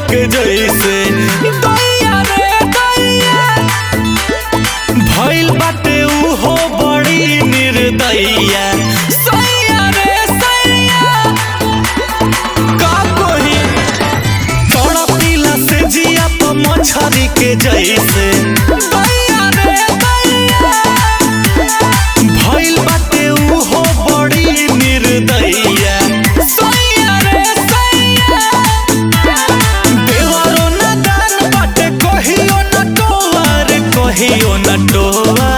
के जैसे दैया रे दैया भइल बाटे उहो बड़ी निर्दयया सैया रे सैया का कोही तड़पिला से जिया तो मछरी के जैसे दैया रे दैया भइल बाटे उहो बड़ी निर्दयया सैया रे सैया देवरो न दान बाटे कहियो न टोवा रे कहियो न टोवा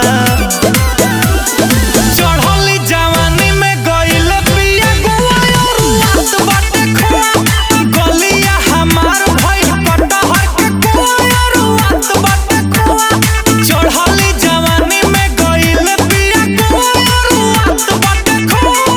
चढ़ली जवानी में गइल पिया गुआ और रात बाटे खोआ गलिया हमार भइल कटहर के कुआ और रात बाटे खोआ चढ़ली जवानी में गइल पिया गुआ और रात बाटे खोआ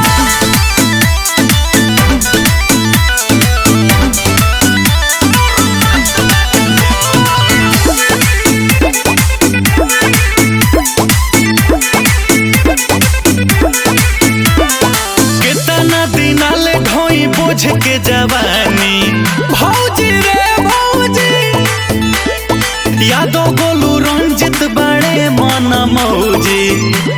कितना दिना ले ढोई बोझ के जवानी भौजी रे भौजी यादो गोलू रंजित बड़े मन मौजी